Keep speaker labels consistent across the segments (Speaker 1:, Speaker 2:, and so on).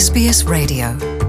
Speaker 1: SBS Radio.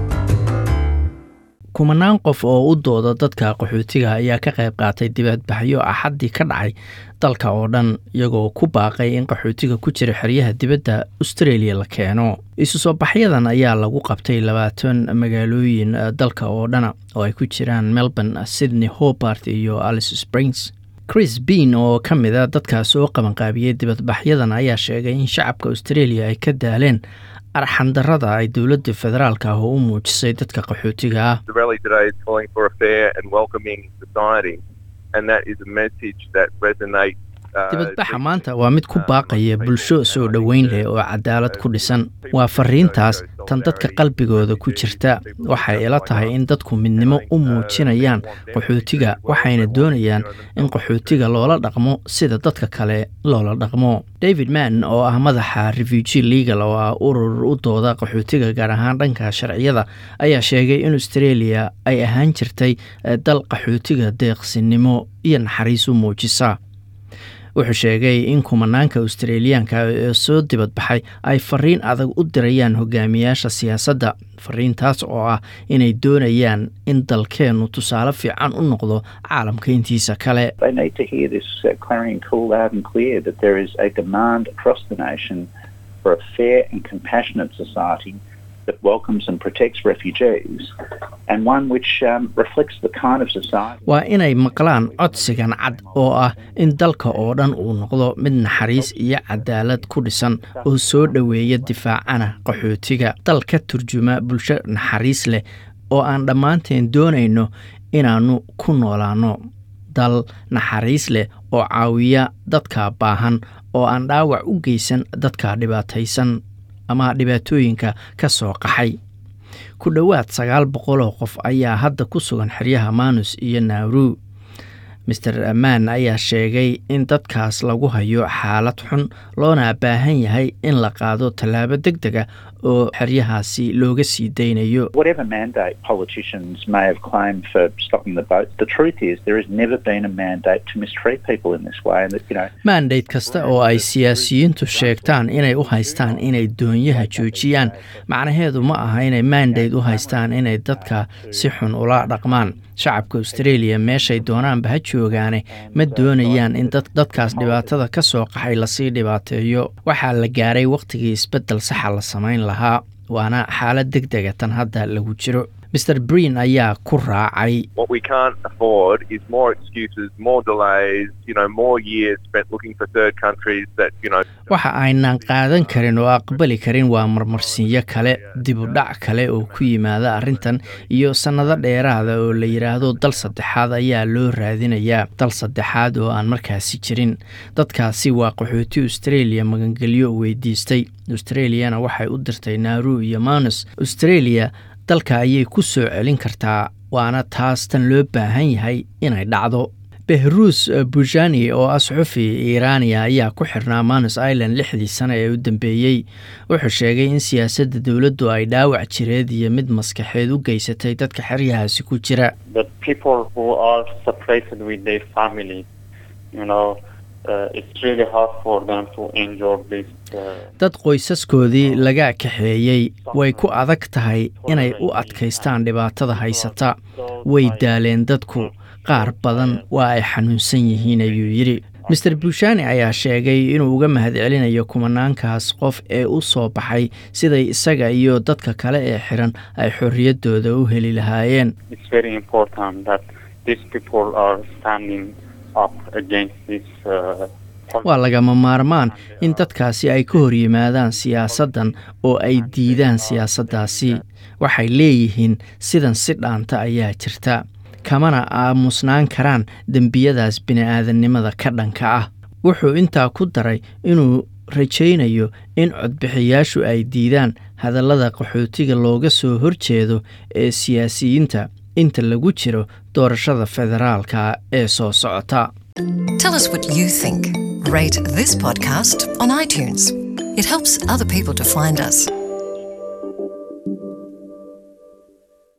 Speaker 2: kumanaan qof oo u dooda dadka qaxootiga ayaa ka qayb qaatay dibadbaxyo axaddii ka dhacay dalka oo dhan iyagoo ku baaqay in qaxootiga ku jira xeryaha dibadda australia la keeno isu soo baxyadan ayaa lagu qabtay labaatan magaalooyin dalka oo dhana oo ay ku jiraan melbourne sydney hobart iyo alice springs chris bean oo ka mid a dadkaas oo qabanqaabiyey dibadbaxyadan ayaa sheegay in shacabka australia ay ka daaleen arxandarada ay dowladda federaalka ah oo u muujisay dadka qaxootiga ah
Speaker 3: The rally today is calling for a fair and welcoming society, and that is a message that resonates. uh,
Speaker 2: dibadbaxa
Speaker 3: deeply
Speaker 2: maanta waa mid ku baaqaya bulsho soo dhoweyn leh oo cadaalad ku dhisan waa fariintaas tan dadka qalbigooda ku jirta waxay ila tahay in dadku midnimo u muujinayaan qaxootiga waxayna doonayaan in qaxootiga loola dhaqmo sida dadka kale loola dhaqmo david mann oo ah madaxa refugee legal oo ah urur u dooda qaxootiga gaar ahaan dhanka sharciyada ayaa sheegay in australia ay ahaan jirtay eh, dal qaxootiga deeqsinimo iyo naxariis u muujisa wuxuu sheegay in kumanaanka australiyaanka ee soo dibadbaxay ay fariin adag u dirayaan hogaamiyaasha siyaasadda fariintaas oo ah inay doonayaan in dalkeennu tusaale fiican u noqdo caalamka intiisa kale
Speaker 4: They need to hear this uh, clarion call loud and clear that there is a demand across the nation for a fair and compassionate society that welcomes and protects refugees and one which um, reflects the kind of society.
Speaker 2: waa inay maqlaan codsigan cad oo ah in dalka oo dhan uu noqdo mid naxariis iyo cadaalad ku dhisan oo soo dhoweeya difaacana qaxootiga dal ka turjuma bulsho naxariis leh oo aan dhammaanteen doonayno inaannu ku noolaanno dal naxariis leh oo caawiya dadka baahan oo aan dhaawac u geysan dadka dhibaataysan ama dhibaatooyinka ka soo qaxay ku dhowaad sagaal boqol oo qof ayaa hadda ku sugan xeryaha manus iyo nauru master mann ayaa sheegay in dadkaas lagu hayo xaalad xun loona baahan yahay in la qaado tallaabo deg deg ah oo xeryahaasi looga sii daynayo
Speaker 4: Whatever mandate politicians may have claimed for stopping the boats, the truth is there has never been a mandate to mistreat people in this way. And that, you know,
Speaker 2: mandate kasta oo ay siyaasiyiintu sheegtaan inay u haystaan inay doonyaha joojiyaan macnaheedu ma aha inay mandate u haystaan inay dadka si xun ula dhaqmaan shacabka australia meeshay doonaanba ha joogaane ma doonayaan in dad- dadkaas dhibaatada ka soo qaxay lasii dhibaateeyo waxaa la gaaray wakhtigii isbeddel saxa la samayn lahaa waana xaalad deg dega tan hadda lagu jiro master breen ayaa ku raacay
Speaker 3: What we can't afford is more excuses, more delays, you know, more years spent looking for third countries that, you know,
Speaker 2: waxa aynan qaadan karin oo aqbali karin waa marmarsiinyo kale dibudhac kale oo ku yimaada arrintan iyo sannado dheeraada oo la yidhaahdo dal saddexaad ayaa loo raadinayaa dal saddexaad oo aan markaasi jirin dadkaasi waa qaxooti australia magangelyo weydiistay australiana waxay u dirtay naaru iyo manus australia dalka ayay ku soo celin kartaa waana taas tan loo baahan yahay inay dhacdo behruus bujani oo ah suxufi iiraaniya ayaa ku xirnaa manus island lixdii sano ee u dambeeyey wuxuu sheegay in siyaasadda dowladdu ay dhaawac jireed iyo mid maskaxeed u geysatay dadka xeryahaasi ku jira
Speaker 5: the people who are separated with their family, you know, uh, it's really hard for them to endure this. Uh,
Speaker 2: dad qoysaskoodii laga kaxeeyey way ku adag tahay inay u adkaystaan dhibaatada haysata way daaleen dadku qaar badan waa ay xanuunsan yihiin ayuu yidhi master bushani ayaa sheegay inuu uga mahadcelinayo kumanaankaas qof ee u soo baxay siday isaga iyo dadka kale ee xiran ay xorriyaddooda u heli lahaayeen
Speaker 5: it's very important that these people are standing up against this. Uh,
Speaker 2: waa lagama maarmaan in dadkaasi ay ka hor yimaadaan siyaasaddan oo ay diidaan siyaasaddaasi waxay leeyihiin sidan si dhaanta ayaa jirta kamana aamusnaan karaan dembiyadaas bini'aadannimada ka dhanka ah wuxuu intaa ku daray inuu rajaynayo in codbixiyaashu ay diidaan hadallada qaxootiga looga soo horjeedo ee siyaasiyiinta inta lagu jiro doorashada federaalka ee soo socota
Speaker 1: Tell us what you think. Rate this podcast on iTunes. It helps other people to find us.